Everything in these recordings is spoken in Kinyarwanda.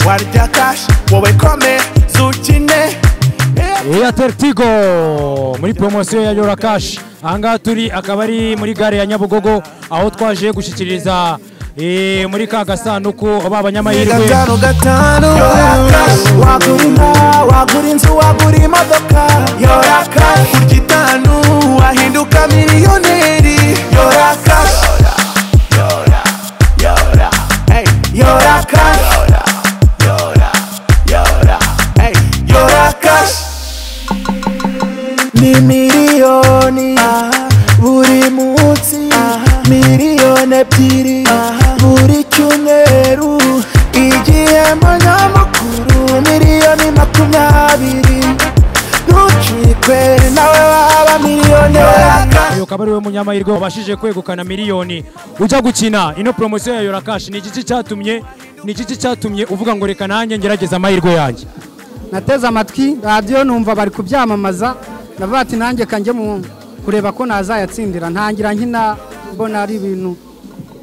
Hari ryatashye wowe kome zukine Airtel Tigo muri promosiyo ya Yora Cash aha ngaha turi akaba ari muri gare ya Nyabugogo aho twaje gushyikiriza eh, muri ka gasanduku ba banyamahirwe gatanu gatanu Yora Cash wagura inka wagura inzu wagura imodoka Yora Cash kurya itanu wahinduka miliyoneri Yora Cash Hey, Yora Cash Hey, Yora Cash ni miliyoni buri munsi miliyoni ebyiri buri cyumweru igihembo nyamukuru miliyoni makumyabiri ntucikwe nawe waba miliyoneri uyu akaba ari we munyamahirwe wabashije kwegukana miliyoni ujya gukina ino promosiyo ya Yora Cash ni igiki cyatumye ni igiki cyatumye uvuga ngo reka nanjye ngerageza amahirwe yanjye nateze amatwi radiyo numva bari kubyamamaza navuga ati nanjye kanjye mu kureba ko nazayatsindira ntangira nkina mbona ari ibintu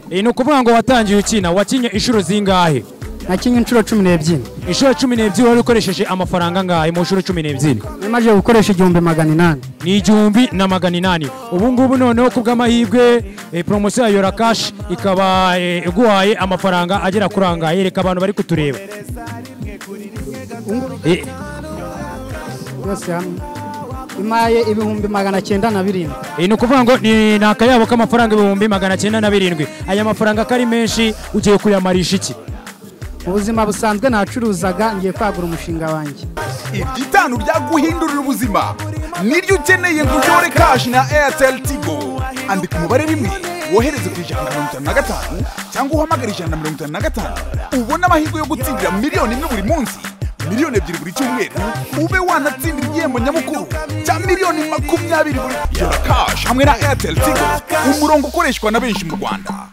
Eh, ni ukuvuga ngo watangiye ukina wakinye inshuro zingahe nakinnye inshuro cumi n'ebyiri inshuro cumi n'ebyiri wari ukoresheje amafaranga angahe mu nshuro cumi n'ebyiri namaze gukoresha igihumbi magana inani ni igihumbi na magana inani ubu ngubu noneho ku bw'amahirwe eh, promosiyo ya yora kashi ikaba eh, iguhaye amafaranga agera kuri angahe reka abantu bari kutureba Eh, yose hamwe imaye ibihumbi magana cyenda na birindwi eh, ni ukuvuga ngo ni ni akayabo k'amafaranga ibihumbi magana cyenda na birindwi aya mafaranga ko ari menshi ugiye kuyamarisha iki mu buzima busanzwe nacuruzaga ngiye kwagura umushinga wanjye ibyitanu byaguhindurira ubuzima niryo ukeneye ngo uyore kashi na airtel tigo andika umubare rimwe wohereze ku ijana na mirongo itanu na gatanu cyangwa uhamagare ijana na mirongo itanu na gatanu ubone amahirwe yo gutsindira miliyoni imwe buri munsi miliyoni ebyiri buri cyumweru ube wanatsindira igihembo nyamukuru cya miliyoni makumyabiri buri yora kashi hamwe na airtel tigo umurongo ukoreshwa na benshi mu rwanda